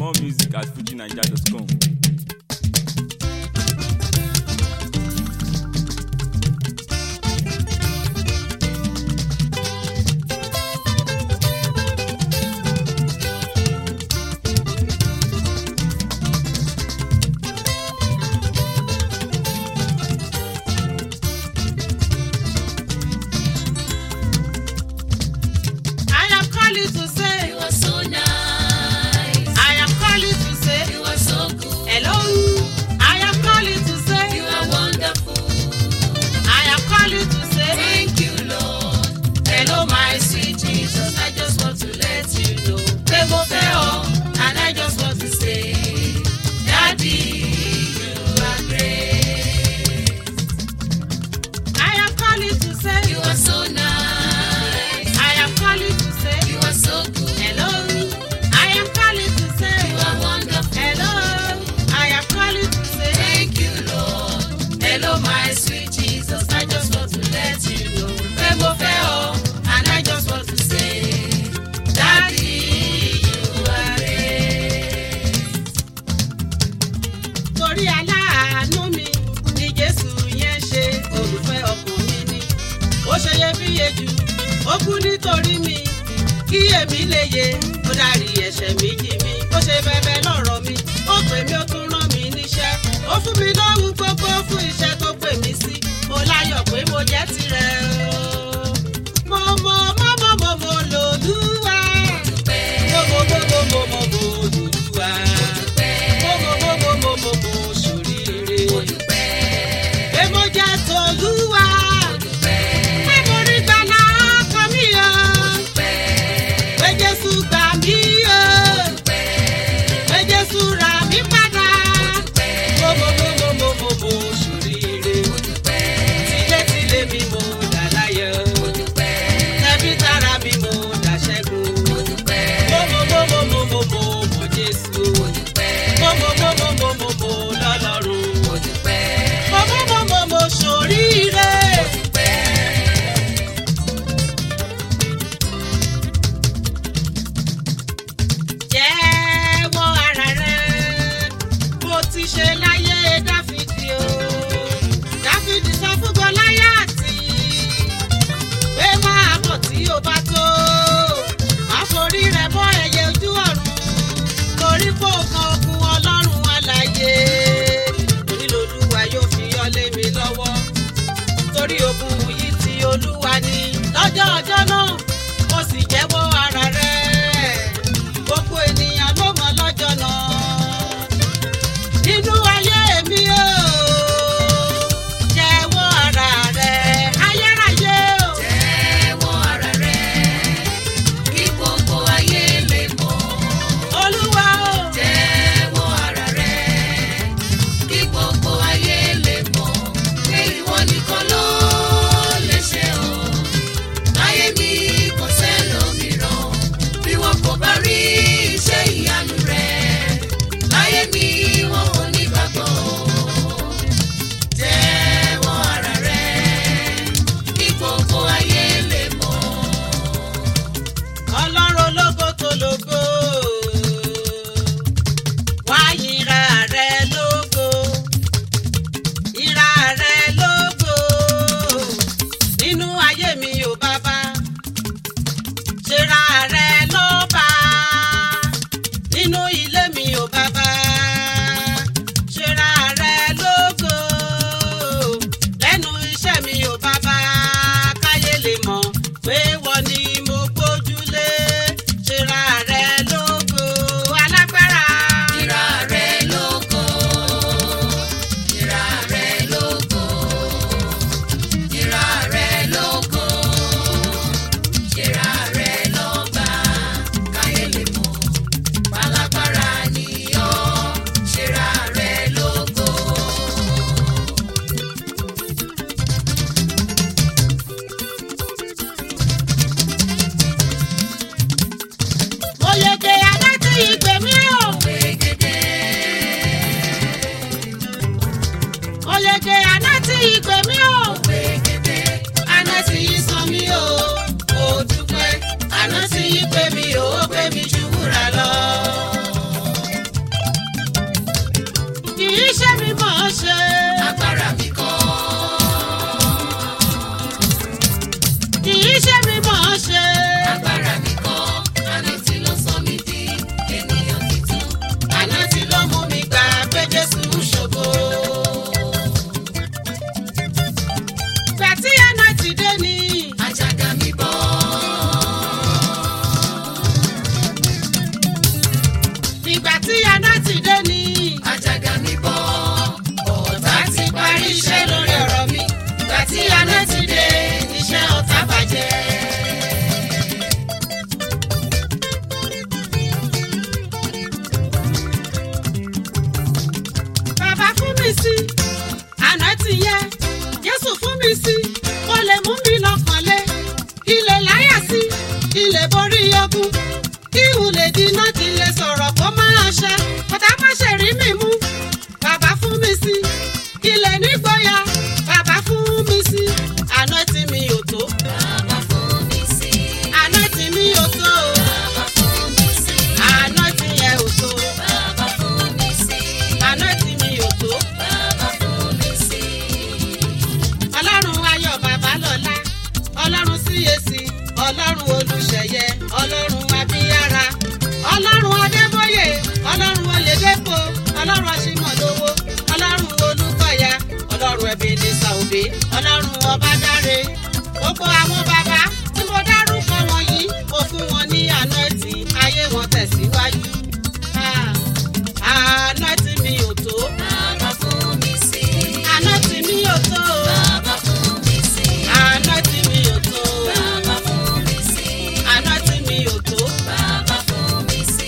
More music at fujinaija.com. I am calling to say, You are so nice. I am calling to say, You are so good. hello. I am calling to say, You are wonderful. I am calling to say, Thank you, Lord. Hello, my sweet Jesus. I just want to let you know. Pé mo fẹ́ ọ, and I just want to say, Daddy, you are great. I am calling to say, You are so nice. I am calling to say, You are so good. hello. I am calling to say, You are wonderful. hello. I am calling to say, Thank you, Lord. Hello, my sweet Jesus. I just want to let you know. Pé mo fẹ́ ọ, and I just want to say, Daddy, you are great. torí aláàánú mi ni Jésù yẹn ṣe olùfẹ́ ọkàn mi ni. Ó ṣe iyebíye jù, ó kú nítorí mi. Kí èmi lè yè, ó dárí ẹ̀ṣẹ̀ mi jì mí. Ó ṣe bẹ̀bẹ̀ lọ́rọ̀ mi, ó pè mí ó tún rán mi níṣẹ́. Ó fún mi lóhun gbogbo fún iṣẹ́ tó pè mí sí. Mo láyọ̀ pé mo jẹ́ tirẹ̀ o. Mo mọ̀ mọ́ mọ́ mọ́ mo lòlúwa. Mo mọ̀ mọ́ mọ́ mọ́ mọ́ mo lòlúwa. Mo mọ̀ mọ́ mọ́ mọ́ mọ́ mo ṣoríire. Pé mo jẹ́ tòlúwa. Pé mo rí gbàlà ọkọ mi o. Pé Jésù gbà mí o. Pé Jésù rà mí padà. Mo mọ̀ mọ́ mọ́ mọ́ mọ́ mo ṣoríire. Tilétilé mi mo dà láyọ̀. Tẹbí tará mi mo dà ṣẹ́gun. Mo mọ̀ mọ́ mọ́ mọ́ mọ́ mọ́ mo Jésù. Mo mọ̀ mọ́ mọ́ mọ́ mọ́ mo lọ́lọ́run. Mo mọ̀ mọ́ mọ́ mo ṣoríire. Jẹ́wọ́ ara rẹ̀ bó ti ṣe láyé Dáfídì o. Dáfídì sọ fún Gọláyátì pé máa bọ̀ tí o bá tó. Má forí rẹ̀ bọ́ ẹyẹ ojú ọ̀run torí kó kan ogun Ọlọ́run alààyè. Onílòlúwa yóò fi yọ lé mi lọ́wọ́ torí ogun yìí ti Olúwa ni. Lọ́jọ́ ọjọ́ náà, mo sì jẹ́wọ́ ara rẹ̀. Gbogbo ènìyàn ló mọ̀ lọ́jọ́ náà. Nínú ayé mi o, jẹ́wọ́ ara rẹ̀. Ayérayé o, Olúwa o. borí ogun kí n lè dínà tí lè sọ̀rọ̀ kó máa ṣe kọ́tà má ṣe rí mi mú bàbá fún mi sí kí lè nígboyà bàbá fún mi sí àná tí mi ò tó Bàbá fún mi sí. àná tí mi ò tó Bàbá fún mi sí. àná tí yẹn ò tó Bàbá fún mi sí. àná tí mi ò tó. Bàbá fún mi sí. ọlọ́run ayọ̀ bàbá lọ́lá ọlọ́run CAC ọlọ́run olùṣeyẹ ọlọ́run abíyára ọlọ́run adébóyè ọlọ́run oyèdèpọ̀ ọlọ́run aṣímọ̀lówó ọlọ́run olùkọ́yà ọlọ́run ẹ̀bẹ̀dẹ̀sà òbí ọlọ́run ọbádáre gbogbo àwọn bàbá tí mo dárúkọ wọ̀nyí mo fún wọn ní àná ẹtì ayé wọn tẹ̀síwájú àná ẹtì mi ò tó Bàbá fún mi sí. àná ẹtì mi ò tó. Bàbá fún mi sí. Àná tí mi ò tó. Bàbá fún mi sí. Àná tí mi ò tó. Bàbá fún mi sí.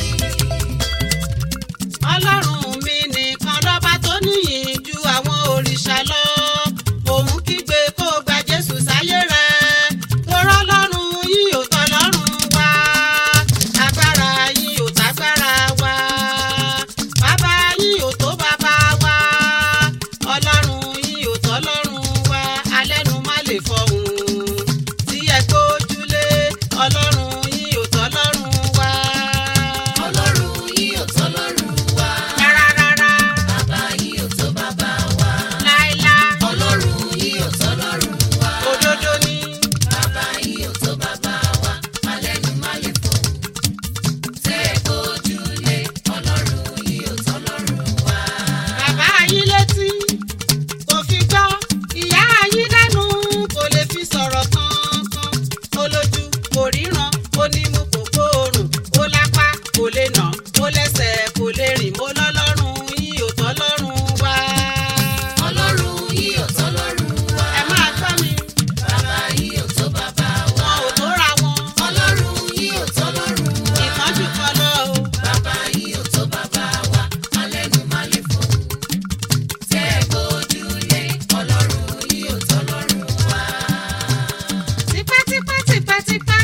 Ọlọ́run mi nìkan lọ́ba tó níyìn ju àwọn òrìṣà lọ. Òun kígbe kó gba Jésù sáyé rẹ̀. Torọ́ lọ́run yìí ò tọ́ lọ́run wá. Agbára yìí ò tágbára wá. Bàbá yìí ò tó bàbá wá. Ọlọ́run yìí ò tọ́ lọ́run wá. Alẹ́nu má lè fọhùn. Tí ẹ gbójúlé. Ọlọ́run yìí ò tọ́ lọ́run wá. Ọlọ́run yìí ò tọ́ lọ́run wá. Rárá rárá. Bàbá yìí ò tó bàbá wa. Láíláí. Ọlọ́run yìí ò tọ́ lọ́run wá. Òdodo ni. Bàbá yìí ò tó bàbá wa. Alẹ́nu má lè fọ̀. Tẹ́ ẹ gbójúlé. Ọlọ́run yìí ò tọ́ lọ́run wá. Bàbá yín létí kò fi gbọ́. Ìyá yín lẹ́nu kò lè fi sọ̀rọ̀ kankan. Ó lójú kò ríran, ó nímú kò gbóòórùn. Ó lápá kò lè nà, ó lẹ́sẹ̀ kò lè rìn. Mo lọ́lọ́run yín ò tọ́ lọ́run wá. Ọlọ́run yìí ò tọ́ lọ́run wá. Ẹ máa gbọ́ mi, Bàbá yìí ò tó bàbá wa. wọn ò tó ra wọn. Ọlọ́run yìí ò tọ́ lọ́run wá. Ìkánjú kan lọ o. Bàbá yìí ò tó bàbá wa. Alẹ́nu má lè fọ̀. Tẹ́ ẹ gbójúlé. Ọlọ́run yìí ò tọ́ lọ́run wá. tipátipá tipátipá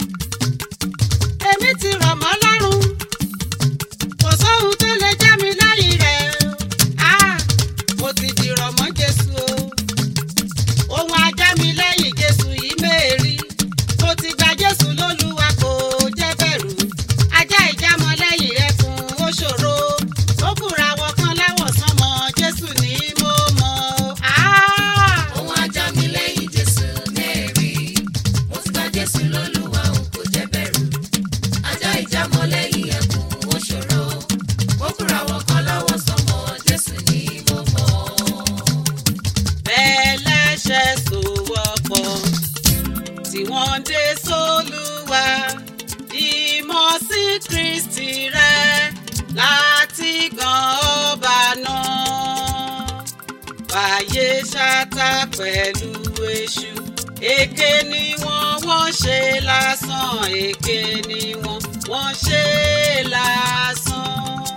èmi ti rọ̀ mọ́ lọ́rùn kò sóhun tó lè já mi lẹ́yìn rẹ̀ ah mo ti dìrọ̀ mọ́ Jésù o ohun ajá mi lẹ́yìn Jésù yìí méèrí mo ti gba Jésù lólúwa kò jẹ́ bẹ̀rù ajá ìjámọ́ lẹ́yìn ẹkùn ó ṣòro ó kúra wọ kan láwọ̀ sánmọ́ Jésù ní mo mọ̀ ah. Ohun ajá mi lẹ́yìn Jésù mẹ́rí. Mo ti gba Jésù lólúwa òun kò jẹ́ bẹ̀rù. Ajá ìjámọ́ lẹ́yìn ẹkùn ó ṣòro. Mo kúra wọ kan lọ́wọ́ sọmọ Jésù ní mo mọ̀. bẹ́lẹ́ṣẹ̀ sòwọ́pọ̀ tí wọ́n dé sólúwa ìmọ̀ sí Kristi rẹ̀ láti gan ọba náà fàyè ṣáta pẹ̀lú èṣù èké ni wọ́n wọ́n ṣe lásán èké ni wọ́n wọ́n ṣe lásán.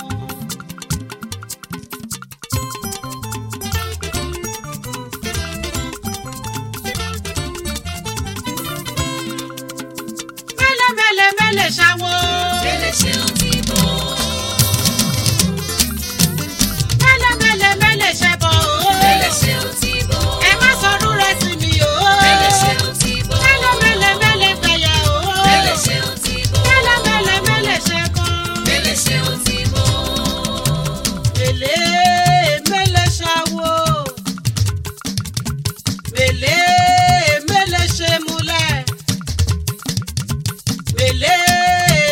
mẹ́lẹ̀ mẹ́lẹ̀ mẹ́lẹ̀ ṣáwó. Bẹ́lẹ̀ ṣe ó ti bọ̀. mẹ́lẹ̀ mẹ́lẹ̀ mẹ́lẹ̀ ṣẹbọ o. Bẹ́lẹ̀ ṣe ó ti bọ̀. ẹ má sọdún rẹ sí mi o. Bẹ́lẹ̀ ṣe ó ti bọ̀. mẹ́lẹ̀ mẹ́lẹ̀ mẹ́lẹ̀ gbẹ̀yà o. Bẹ́lẹ̀ ṣe ó ti bọ̀. mẹ́lẹ̀ mẹ́lẹ̀ mẹ́lẹ̀ ṣẹbọ. Bẹ́lẹ̀ ṣe ó ti bọ̀. mẹ́lẹ̀ mẹ́lẹ̀ ṣáwó. mẹ́lẹ̀ mẹ́lẹ̀ ṣe múlẹ̀. mẹ́lẹ̀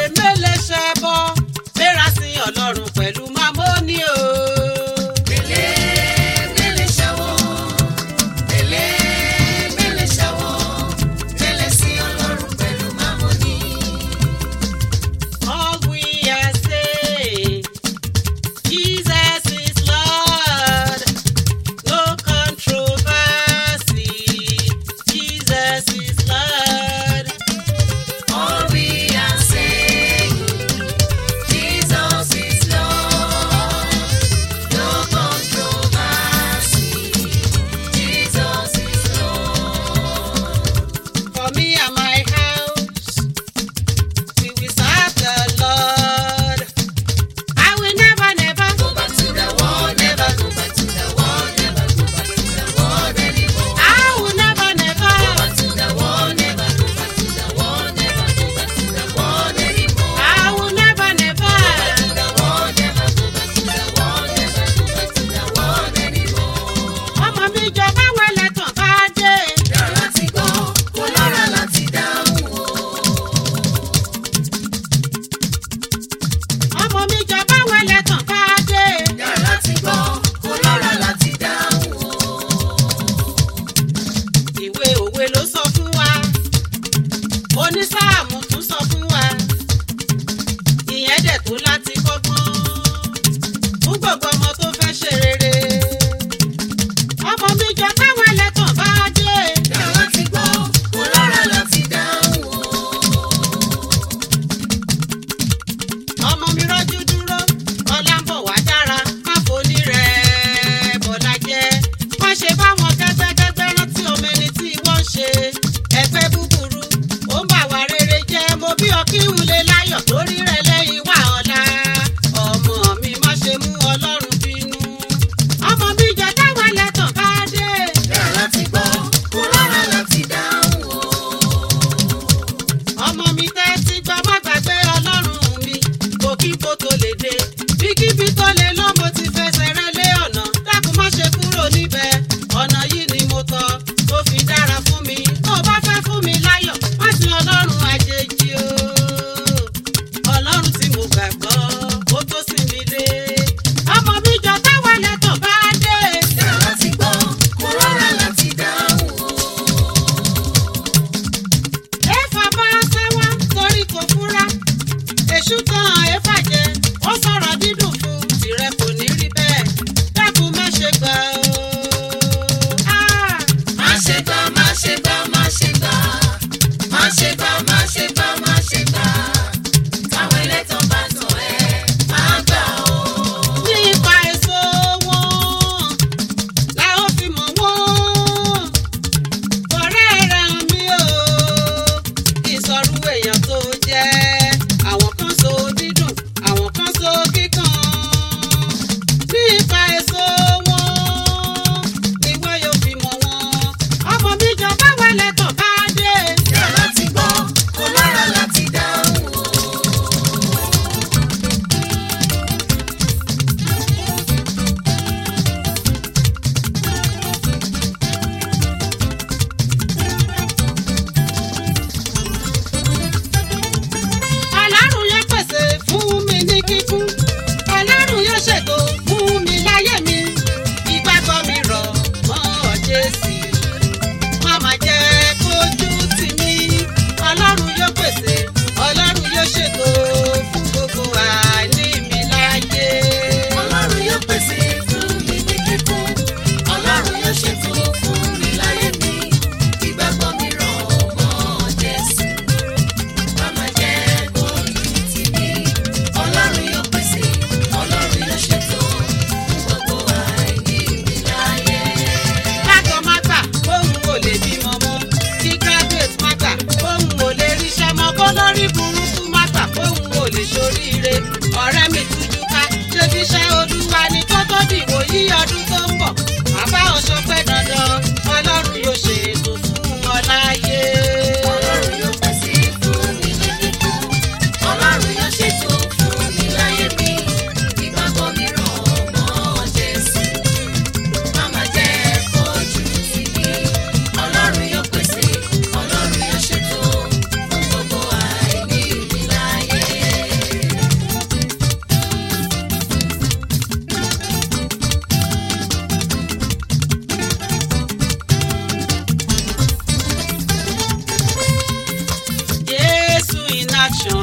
action.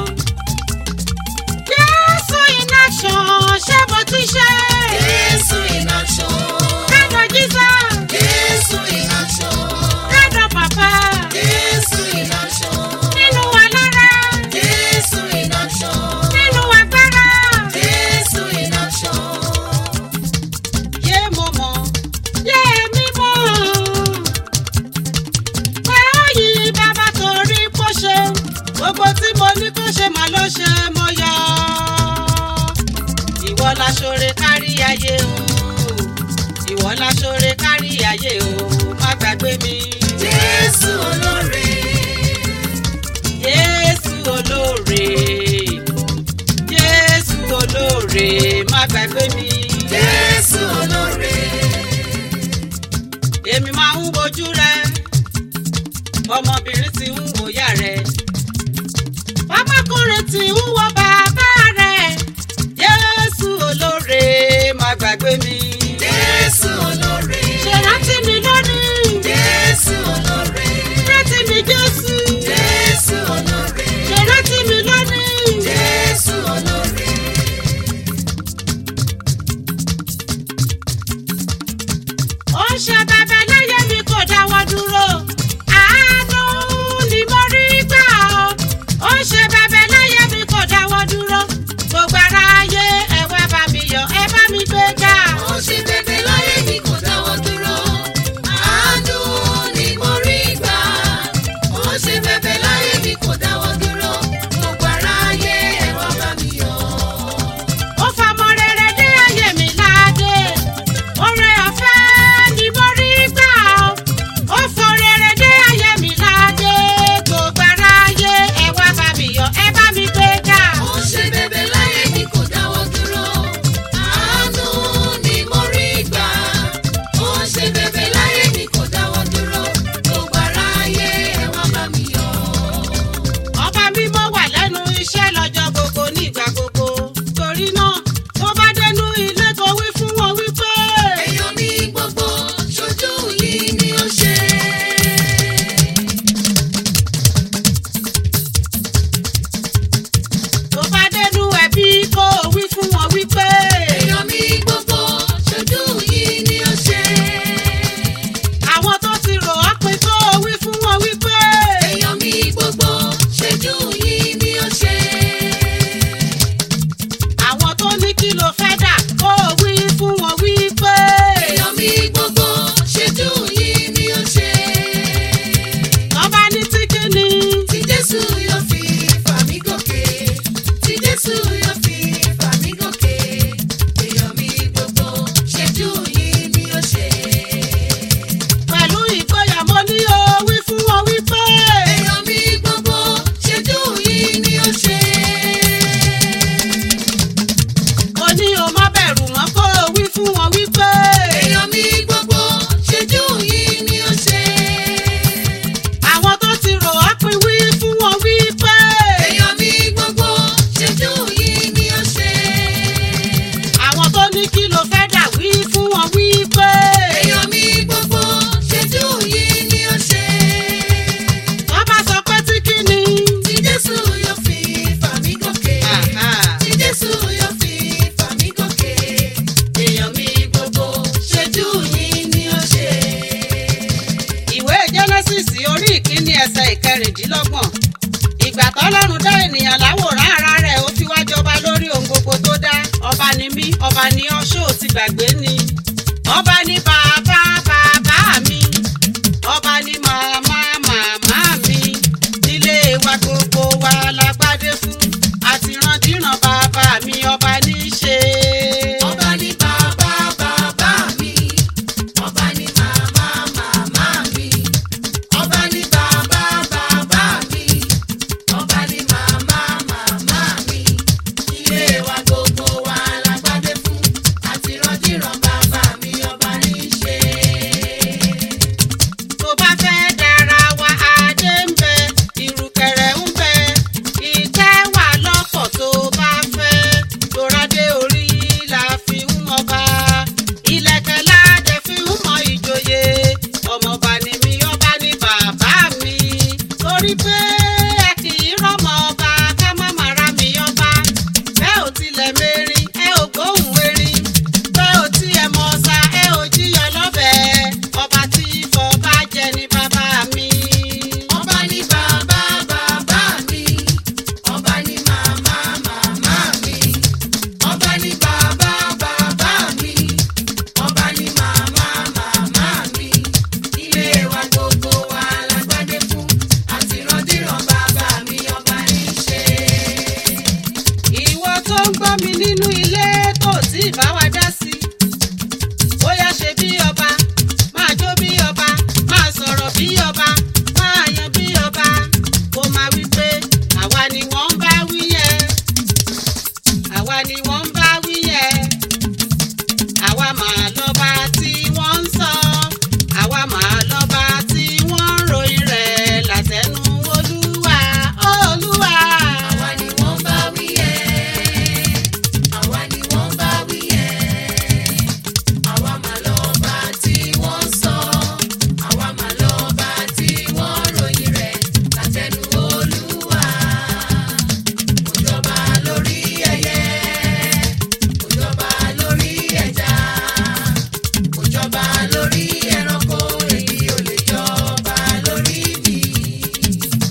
Jésù in action ṣé mo ti ṣe? Jésù in action. Kádọ̀ Jesus, Jésù in action. kádọ̀ Papa, Jésù in action. nínú wa lára, Jésù in action. nínú agbára. Jésù in action. Yé mo mọ̀, yé mi mọ̀. Pé ó yí bàbá torí kó ṣe. Gbogbo tí mo ní kó ṣe màá ló ṣe mo yọ. Ìwọ la ṣoore kárí ayé o. Ìwọ la ṣoore kárí ayé o. Má gbàgbé mi. Jésù olóore. Jésù olóore. Jésù olóore. Má gbàgbé mi. Jésù olóore. èmi máa ń wojú rẹ ọmọbìnrin tí ń wòyà rẹ ọmọkùnrin tí ń wo bàbá rẹ Jésù olóore má gbàgbé mi Jésù olóore. ṣèrántí mi lónìí Jésù olóore. rántí mi Jésù Jésù olóore. ṣèrántí mi lónìí. Jésù olóore. ó ń ṣe bẹbẹ láyé mi kò dáwọ́ dúró àánú ni mo rí gbà ó ó ń ṣe bẹbẹ láyé mi kò dáwọ́ dúró gbogbo ara ayé ẹ wá bá mi yọ̀ ẹ bá mi gbé ga Ó ṣe bẹ̀bẹ̀ láyé mi kò dáwọ́ dúró. Àánú ni mo rí gbà. Ó ṣe bẹ̀bẹ̀ láyé mi kò dáwọ́ dúró. Gbogbo aráyé ẹ wá bá mi yọ̀. ó fọmọ rere dé ayé mi ládé oore ọ̀fẹ́ ni mo rí gbà ó ó fọ rere dé ayé mi ládé gbogbo ara ayé ẹ wá bá mi yọ̀ ẹ bá mi gbé ga. Ó ṣe bẹ̀bẹ̀ láyé mi kò dáwọ́ dúró. Àánú ni mo rí gbà. Ó ṣe bẹ̀bẹ̀ láyé mi kò dáwọ́ dúró. Gbogbo aráyé ẹ wá bá mi yọ̀. ọba mímọ́ wà lẹ́nu iṣẹ́ lọ́jọ́ gbogbo nígbà gbogbo torí náà tó bá dénú ilé kó wí fún wọn wípé Èèyàn mi gbogbo ṣojú yìí ni ó ṣe. tó bá dénú ẹbí kó wí fún wọn wípé Èèyàn mi gbogbo ṣojú yìí ni ó ṣe. àwọn tó ti rò ọ́ pin kó wí fún wọn wípé Èèyàn mi gbogbo ṣojú yìí ni ó ṣe. àwọn tó ní kí ló fẹ́ dà kó wí fún wọn wípé Èèyàn mi gbogbo ṣojú yìí ni ó ṣe. tó bá ní tí kíni Tí Jésù yóò fi fà mí gòkè. Tí Jésù yóò fi fà mí gòkè. Èèyàn mi gbogbo ṣojú yìí ni ó ṣe. pẹ̀lú ìgboyà mo ní o wí fún wọn wípé Èèyàn mi gbogbo ṣojú yìí ni ó ṣe. mo ní o má bẹ̀rù wọn kó wí fún wọn wípé. Èèyàn mi gbogbo ṣojú yìí ni ó ṣe. àwọn tó ti rò á pin wí fún wọn wí pé Èèyàn mi gbogbo ṣojú yìí ni ó ṣe. àwọn tó ní kí ló fẹ́ dà wí fún wọn wí pé Èèyàn mi gbogbo ṣojú yìí ni ó ṣe. wọ́n bá sọ pé tí kí ni. Tí Jésù yóò fi fà mí gòkè. Tí Jésù yóò fi fà mí gòkè. Èèyàn mi gbogbo ṣojú yìí ni ó ṣe. ìwé genesis orí ìkíní ẹsẹ̀ ìkẹrìndínlọ́gbọ̀n ìgbà tọ́lọ́run dá ènìyàn láwòrán ara rẹ̀ ó fi wá jọba lórí ohun gbogbo tó dá ọba ni mí ọba ni ọ́ ṣó o ti gbàgbé ni ọba ni bàbá bàbá mi ọba ni màmá màmá mi nílé wa gbogbo wa lágbádé fún àtìrandíran bàbá mi ọba ní í ṣe. Ọba ni bàbá bàbá mi. Ọba ni màmá màmá mi. Ọba ni bàbá bàbá mi. Ọba ni màmá màmá mi. Ilé wa gbogbo wa lágbádé fún. Àti rọ́dìrán bàbá mi ọba ní í ṣe.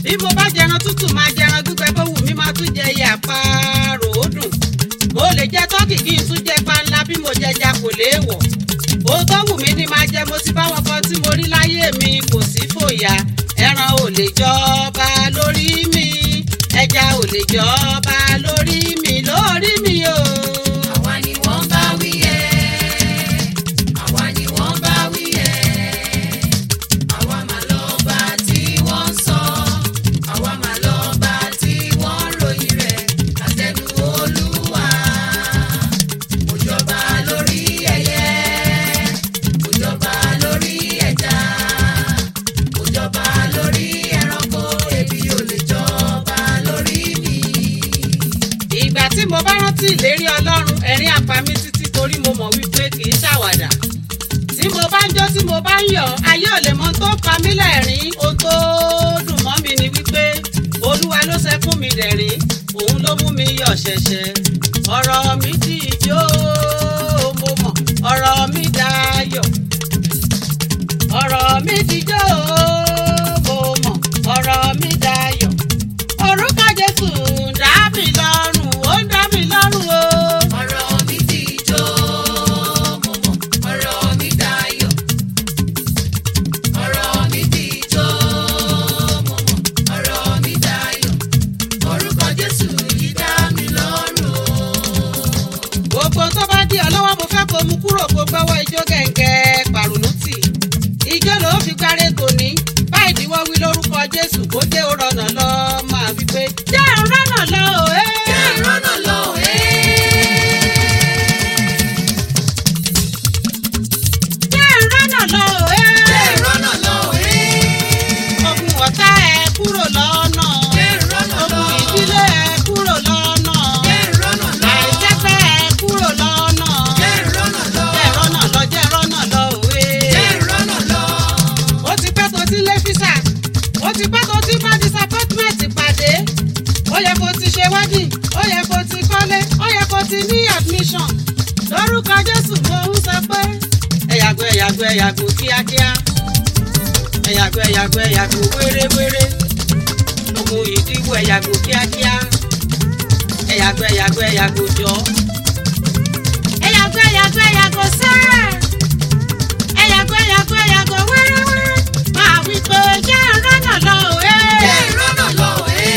bí mo bá jẹran tútù máa jẹran gbígbẹ bó wù mí máa tún jẹ iye àparò ó dùn mo lè jẹ tọ́kì kí n tún jẹ panla bí mo jẹja kò léèwọ̀ ohun tó wù mí ni máa jẹ mo ti bá wọn kan tí mo rí láyé mi kò sí fòyà ẹran ò lè jọba lórí mi ẹja ò lè jọba lórí mi lórí mi o. àwa ni wọ́n bá wí ẹ́ àwa ni wọ́n bá wí ẹ́ àwa mà lọ bá tí wọ́n ń sọ àwa mà lọ bá tí wọ́n ń ròyìn rẹ̀ látẹnu olúwa kò jọba lórí ẹyẹ kò jọba lórí ẹja kò jọba lórí ẹranko ebi ò lè jọba lórí mi. ìgbà tí mo bá rántí ìlérí ọlọ́run ẹ̀rín àpá mi títí torí mo mọ̀ wípé kì í ṣàwàdà tí mo bá ń jó tí mo bá ń yọ̀ ayé ò lè mọ tó pa mí lẹ́rìn ohun tó dùn mọ́ mi ni wípé olúwa ló ṣẹkún mi dẹ̀rín òun ló mú mi yọ̀ ṣẹ̀ṣẹ̀ ọ̀rọ̀ mi di ijó mo mọ̀ ọ̀rọ̀ mi dayọ̀ ọ̀rọ̀ mi dijó mo mọ̀ ọ̀rọ̀ mi dayọ̀ orúkọ jésù ń dá mi lọ́rùn ó ń dá mi lọ́rùn o. ọ̀rọ̀ mi ti jó mo mọ̀ ọ̀rọ̀ mi dayọ̀ ọ̀rọ̀ mi ti jó mo mọ̀ ọ̀rọ̀ mi dayọ̀ orúkọ Jésù yìí dá mi lọ́rùn o. gbogbo tó bá di ọlọ́wọ́ mo fẹ́ kó mu kúrò kó gbọ́wọ́ ijó gẹ̀ǹgẹ̀ pàrọ̀nù tì ijó ló fi gbáre tòní báyìí ni wọ́n wí lórúkọ jésù kó dé ó rọnà lọ máa wí pé jẹ́ ń rọ́nà lọ o ẹ́. jẹ́ ìrọ́nà lọ ẹ́. jẹ́ ń rọ́nà lọ o ẹ́. jẹ́ ìrọ́nà lọ ẹ́. ogun ọ̀tá ẹ kúrò lọ́nà jẹ́ ìrọ́nà lọ. ogun ìdílé ẹ kúrò lọ́nà jẹ́ ìrọ́nà lọ. àìjẹ́pẹ́ ẹ kúrò lọ́nà jẹ́ ìrọ́nà lọ. jẹ́ rọ́nà lọ jẹ́ rọ́nà lọ òwe. jẹ́ ìrọ́nà lọ. ó ti pẹ́ tó ti lé físà ó ti pẹ́ tó ti bá disappointment pàdé ó yẹ kó ti ṣe wedding ó yẹ kó ti kọ́lé ó yẹ kó ti ní admission lórúkọ jésù mo ń sọ pé ẹ̀yàgò ẹ̀yàgò ẹ̀yàgò kíákíá ẹ̀yàgò ẹ̀yàgò ẹ̀yàgò wéréwéré ogun ìdíwọ̀ ẹ̀yàgò kíákíá ẹ̀yàgò ẹ̀yàgò ẹ̀yàgò jọ ẹ̀yàgò ẹ̀yàgò ẹ̀yàgò sẹ́ẹ̀ ẹ̀yàgò ẹ̀yàgò ẹ̀yàgò wẹ́rẹ́wẹ́rẹ́ máa wí pé jẹ́ rọ́nà lọ òwe. jẹ́ ìrọ́nà lọ ẹ́.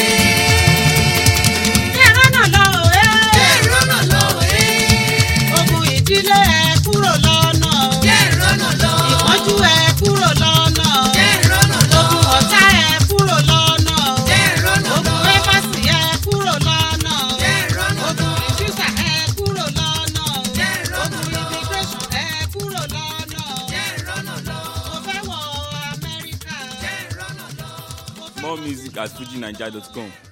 jẹ́ rọ́nà lọ òwe. jẹ́ ìrọ́nà lọ ẹ́. ogun ìdílé ẹ kúrò lọ́nà. jẹ́ ìrọ́nà lọ. ìpọ́njú ẹ kúrò lọ́nà. jẹ́ ìrọ́nà lọ. ogun ọ̀tá ẹ kúrò lọ́nà. jẹ́ ìrọ́nà lọ. ogun ẹ́fàsì ẹ kúrò lọ́nà. jẹ́ ìrọ́nà lọ. ogun ìfísà ẹ kúrò lọ́nà. jẹ́ ìrọ́nà ogun lọ. immigration ẹ kúrò lọ́nà. jẹ́ ìrọ́nà lọ. mo fẹ́ wọ Amẹ́ríkà. jẹ́ ìrọ́nà lọ. More music at fujinaija.com.